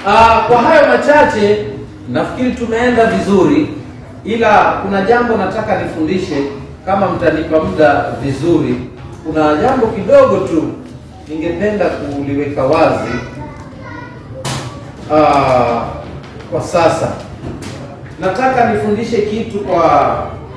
Ah, kwa hayo machache nafikiri tumeenda vizuri, ila kuna jambo nataka nifundishe, kama mtanipa muda vizuri. Kuna jambo kidogo tu ningependa kuliweka wazi ah, kwa sasa. Nataka nifundishe kitu kwa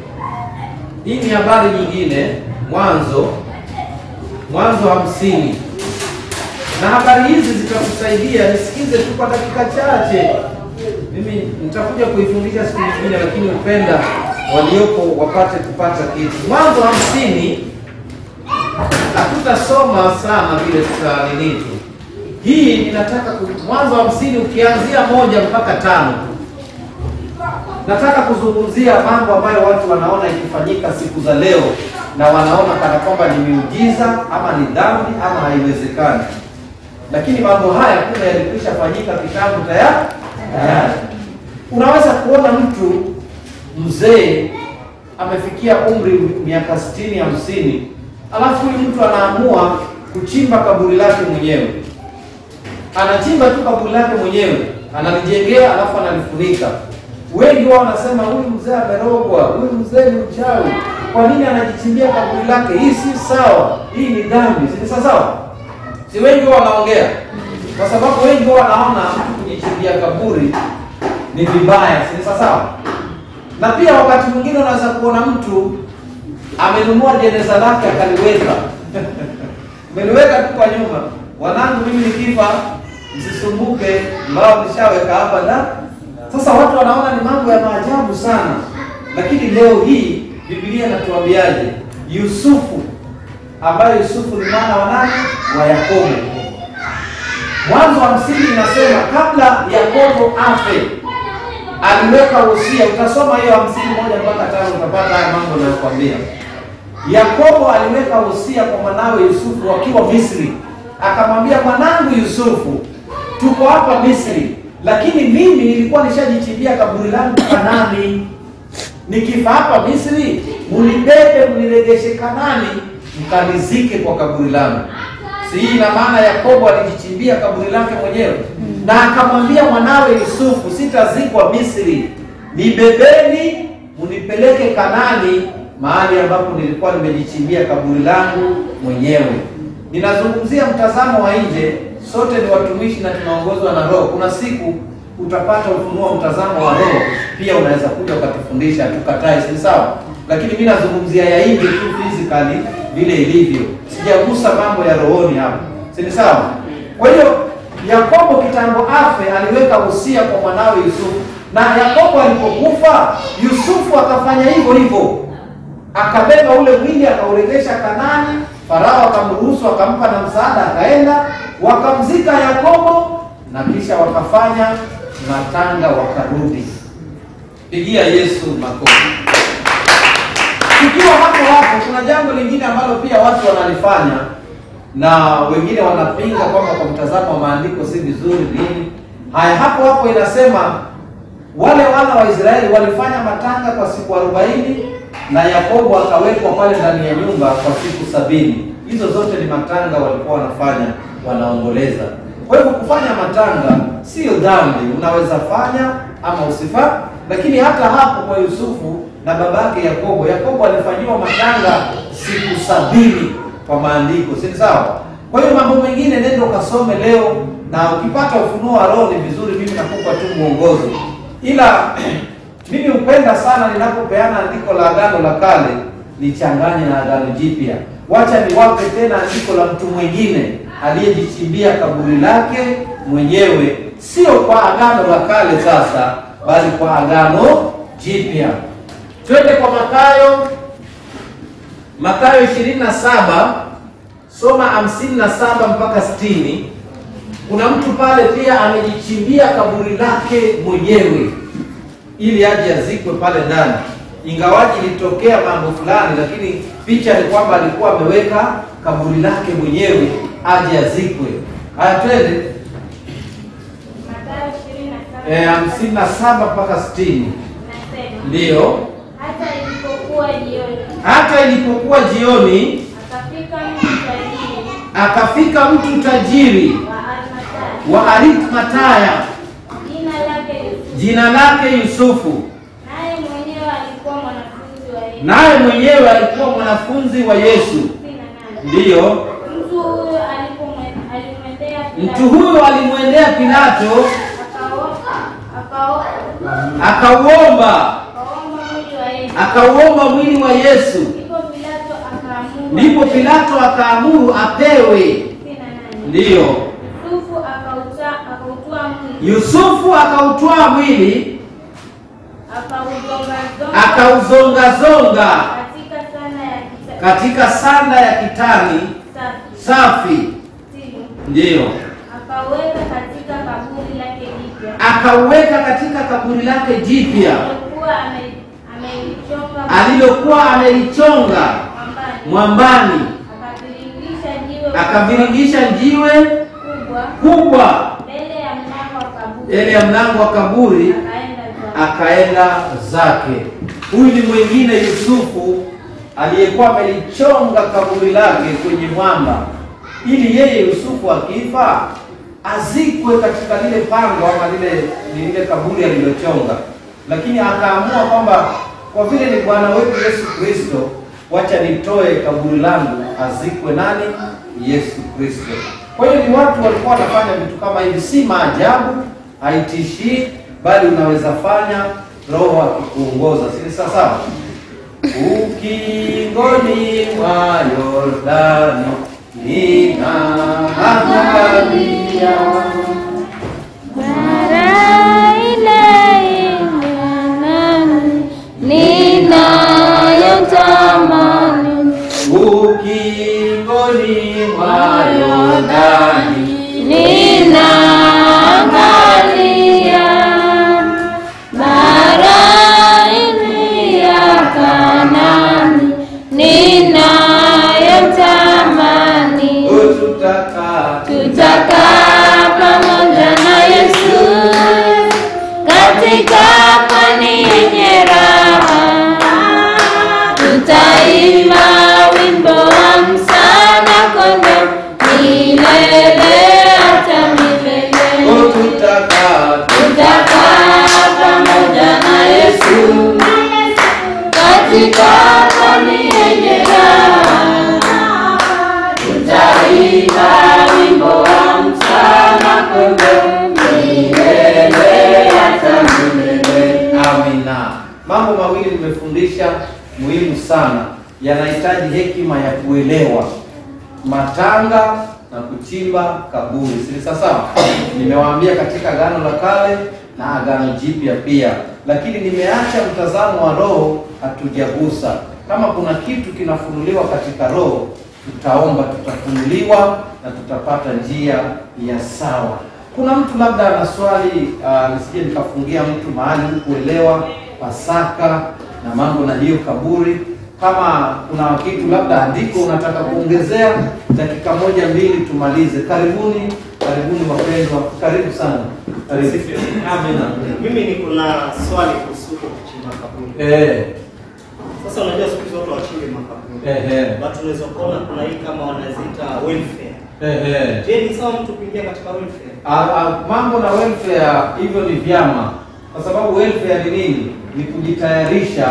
hii ni habari nyingine, Mwanzo Mwanzo hamsini na habari hizi zitakusaidia. Nisikize tu kwa dakika chache, mimi nitakuja kuifundisha siku nyingine, lakini upenda waliopo wapate kupata kitu. Mwanzo hamsini hatutasoma sana vile tutanini tu, hii ninataka ku, Mwanzo hamsini ukianzia moja mpaka tano nataka kuzungumzia mambo ambayo watu wanaona ikifanyika siku za leo na wanaona kana kwamba ni miujiza ama ni dhambi ama haiwezekani lakini mambo haya kuna yalikwisha fanyika kitambo tayari tayari. Unaweza kuona mtu mzee amefikia umri miaka sitini hamsini, alafu huyu mtu anaamua kuchimba kaburi lake mwenyewe. Anachimba tu kaburi lake mwenyewe, analijengea, alafu analifunika. Wengi wao wanasema huyu mzee amerogwa, huyu mzee ni mchawi. Kwa nini anajichimbia kaburi lake? Hii si sawa, hii ni dhambi. Si sawa sawa? Si wengi wao wanaongea, kwa sababu wengi wao wanaona kujichimbia kaburi ni vibaya, si sawa sawa? Na pia wakati mwingine unaweza kuona mtu amenunua jeneza lake akaliweka ameliweka tu kwa nyumba, wanangu, mimi nikifa msisumbuke, mbao nishaweka hapa na sasa. Watu wanaona ni mambo ya maajabu sana, lakini leo hii Biblia inatuambiaje? Yusufu ambaye Yusufu ni mwana wa nani? Wa Yakobo. Mwanzo wa hamsini inasema kabla Yakobo afe aliweka wosia. Utasoma hiyo hamsini moja mpaka tano utapata haya mambo nayokwambia. Yakobo aliweka wosia kwa mwanawe Yusufu wakiwa Misri, akamwambia mwanangu Yusufu, tuko hapa Misri, lakini mimi nilikuwa nishajichimbia kaburi langu Kanani. Nikifa hapa Misri, munibebe muniregeshe Kanani, mkanizike kwa kaburi langu. Si hii ina maana Yakobo alijichimbia kaburi lake mwenyewe, na akamwambia mwanawe Yusufu, sitazikwa Misri, nibebeni munipeleke Kanani, mahali ambapo nilikuwa nimejichimbia kaburi langu mwenyewe. Ninazungumzia mtazamo wa nje, sote ni watumishi na tunaongozwa na Roho. Kuna siku utapata ufunuo wa mtazamo wa Roho, pia unaweza kuja ukatufundisha, tukatai, si sawa? Lakini mimi nazungumzia ya nje tu physically vile ilivyo, sijagusa mambo ya rohoni hapa, si ni sawa? Kwa hiyo Yakobo kitambo afe, aliweka usia kwa mwanawe Yusufu, na Yakobo alipokufa, Yusufu akafanya hivyo hivyo, akabeba ule mwili akauregesha Kanani. Farao akamruhusu, akampa na msaada, akaenda wakamzika Yakobo, na kisha wakafanya matanga, wakarudi. Pigia Yesu makofi. Tukiwa hapo hapo, kuna jambo lingine ambalo pia watu wanalifanya na wengine wanapinga kwamba kwa mtazamo wa maandiko si vizuri nini. Haya, hapo hapo inasema wale wana wa Israeli walifanya matanga kwa siku arobaini na Yakobo akawekwa pale ndani ya nyumba kwa siku sabini. Hizo zote ni matanga walikuwa wanafanya, wanaomboleza. Kwa hivyo kufanya matanga sio dhambi, unaweza fanya ama usifa. Lakini hata hapo kwa Yusufu na babake Yakobo, Yakobo alifanyiwa matanga siku sabini kwa maandiko, si sawa? Kwa hiyo mambo mengine nenda ukasome leo, na ukipata ufunuo wa Roho ni vizuri. Mimi nakupa tu mwongozo, ila mimi hupenda sana ninapopeana andiko la Agano la Kale nichanganye na Agano Jipya. Wacha niwape tena andiko la mtu mwingine aliyejichimbia kaburi lake mwenyewe, sio kwa Agano la Kale sasa, bali kwa Agano Jipya. Twende kwa Mathayo Mathayo 27 soma 57 mpaka 60. Kuna mtu pale pia amejichimbia kaburi lake mwenyewe ili aje azikwe pale ndani, ingawaji ilitokea mambo fulani, lakini picha ni kwamba alikuwa ameweka kaburi lake mwenyewe aje azikwe. Haya, twende Mathayo ishirini na saba eh, 57 mpaka 60. nasema, Ndiyo, hata ilipokuwa jioni, hata ilipokuwa jioni akafika mtu tajiri akafika mtu tajiri wa Arimathaya wa Arimataya jina lake Yusufu, naye mwenyewe alikuwa mwanafunzi wa Yesu. naye mwenyewe alikuwa mwanafunzi wa Yesu. Kumi na nane. Ndiyo, Mtu huyo alipomwe- alimwendea Pilato, mtu huyo alimwendea Pilato akaomba akaomba akauomba akaomba mwili wa Yesu. akauomba mwili wa Yesu. Ndipo Pilato akaamuru Ndipo Pilato akaamuru apewe. kumi na nane. Ndiyo, Yusufu akauta- akautoa mwili Yusufu akautwaa mwili akauzongazonga akauzongazonga katika sana ya kita- katika sanda ya kitani safi safi. Sitini. Ndiyo, akaweka katika kaburi lake jipya akauweka katika kaburi lake jipya alilokuwa ame- amelichonga alilokuwa amelichonga mwambani, mwambani, akaviringisha jiwe akaviringisha jiwe kubwa kubwa mbele ya mlango wa kaburi, mbele ya mlango wa kaburi, akaenda zake. akaenda zake. Huyu ni mwingine Yusufu aliyekuwa amelichonga kaburi lake kwenye mwamba, ili yeye Yusufu akifa azikwe katika lile pango ama lile lile kaburi alilochonga, lakini akaamua kwamba kwa vile ni Bwana wetu Yesu Kristo, wacha nitoe kaburi langu azikwe nani? Yesu Kristo. Kwa hiyo ni watu walikuwa wanafanya vitu kama hivi, si maajabu, haitishii, bali unaweza fanya Roho akikuongoza, si sawa sawa? Ukingoni mwa Yordani ninaangalia Mara ile ninayotamani ukingoni mwa Yordani ninaangalia bara ile ya Kanaani ninayotamani ututaka tutakaa pamoja na Yesu katika pwani yenye raha, tutaimba wimbo wa msana kondo milele hata milele. ututaka Tutakaa pamoja na Yesu katika pwani yenye raha, tutaimba wimbo wa msana kondo milele hata milele. Amina. Mambo mawili nimefundisha muhimu sana, yanahitaji hekima ya kuelewa: matanga na kuchimba kaburi. Si sawa sawa? Nimewaambia katika Agano la Kale na Agano Jipya pia, lakini nimeacha mtazamo wa roho, hatujagusa. Kama kuna kitu kinafunuliwa katika roho, tutaomba, tutafunuliwa na tutapata njia ya sawa. Kuna mtu labda ana swali uh, nisije nikafungia mtu mahali kuelewa Pasaka na mambo na hiyo kaburi. Kama kuna kitu labda andiko unataka kuongezea, dakika moja mbili tumalize. Karibuni, karibuni wapendwa, karibu sana, karibu. Amina. Mimi niko na swali kuhusu huko kuchimba kaburi. Eh, Sasa unajua siku hizi watu wachimbe makaburi. eh, eh, Watu unaweza kuona kuna hii kama wanaziita welfare. eh, eh. Je, ni sawa mtu kuingia katika welfare? Ah, ah, mambo na welfare hivyo ni vyama, kwa sababu welfare ni nini? Ni kujitayarisha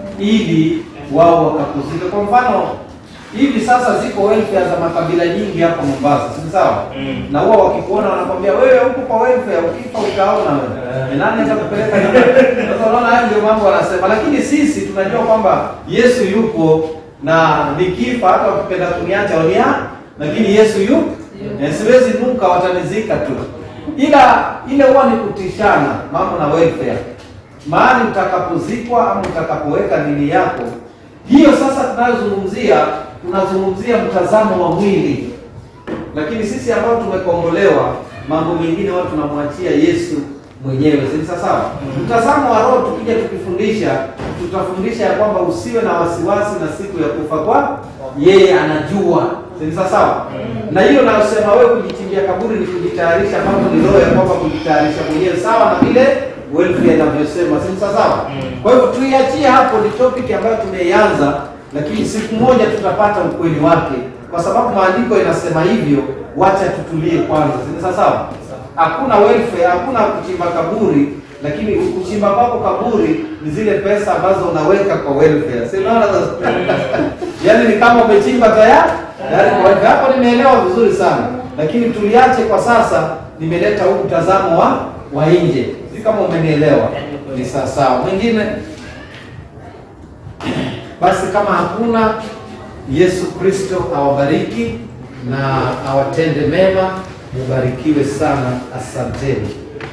ili wao wakakuzika. Kwa mfano hivi sasa ziko welfare za makabila nyingi hapa Mombasa, si sawa? Mm. Na huwa wakikuona wanakwambia wewe huko kwa welfare, ukifa utaona wewe. Ni nani atakupeleka nyumbani? Sasa unaona hayo ndio mambo wanasema, lakini sisi tunajua kwamba Yesu yupo na nikifa hata wakipenda kuniacha wania, lakini Yesu yupo Eh, siwezi nuka, watanizika tu, ila ile huwa ni kutishana mambo na welfare, mahali utakapozikwa ama utakapoweka dini yako. Hiyo sasa tunayozungumzia, tunazungumzia mtazamo wa mwili, lakini sisi ambao tumekombolewa, mambo mengine watu tunamwachia Yesu mwenyewe, si sawa sawa? Mtazamo wa roho, tukija tukifundisha, tutafundisha ya kwamba usiwe na wasiwasi na siku ya kufa kwa yeye anajua, si sawa sawa? Na hiyo nayosema wewe kujichimbia kaburi ni kujitayarisha, mambo ni roho ya kwamba kujitayarisha mwenyewe, sawa na vile welfare inavyosema, si sawa sawa? Kwa hivyo tuiachie hapo, ni topic ambayo tumeianza, lakini siku moja tutapata ukweli wake, kwa sababu maandiko inasema hivyo. Wacha tutulie kwanza, si sawa sawa? Hakuna welfare, hakuna kuchimba kaburi lakini kuchimba kwako kaburi ni zile pesa ambazo unaweka kwa welfare. Si unaona sasa? Yaani ni kama umechimba tayari tayari kwa welfare. Hapo nimeelewa vizuri sana, lakini tuliache kwa sasa. Nimeleta huu mtazamo wa wa nje, si kama umenielewa. Ni sawa sawa. Mwingine basi, kama hakuna, Yesu Kristo awabariki na awatende mema. Mubarikiwe sana, asanteni.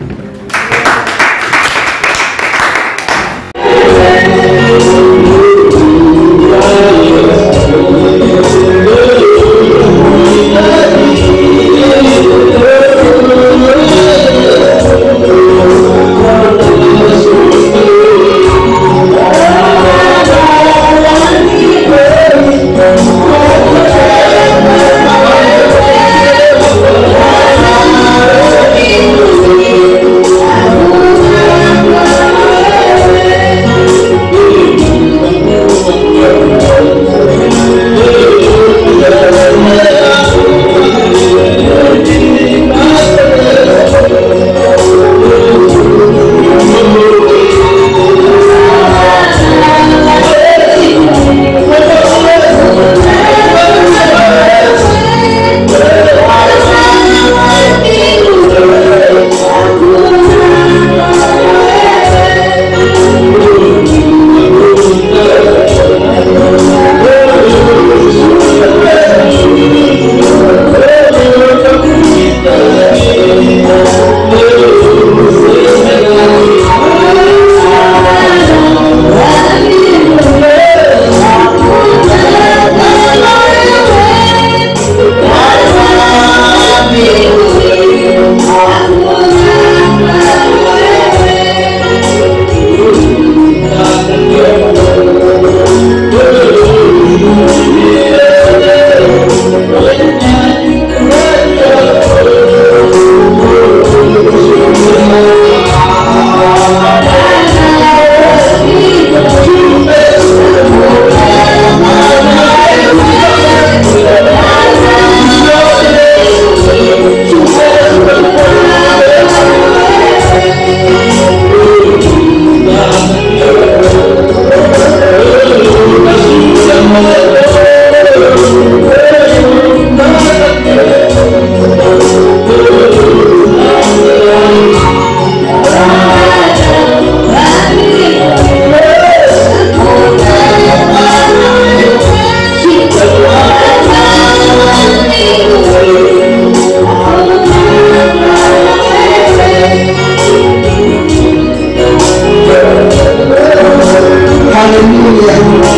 Haleluya.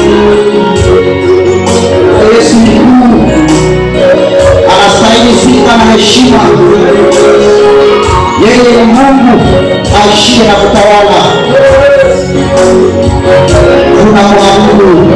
Yesu ni Mungu, anastahili sifa na heshima. Yeye ni Mungu aishie na kutawala. Tunamwabudu.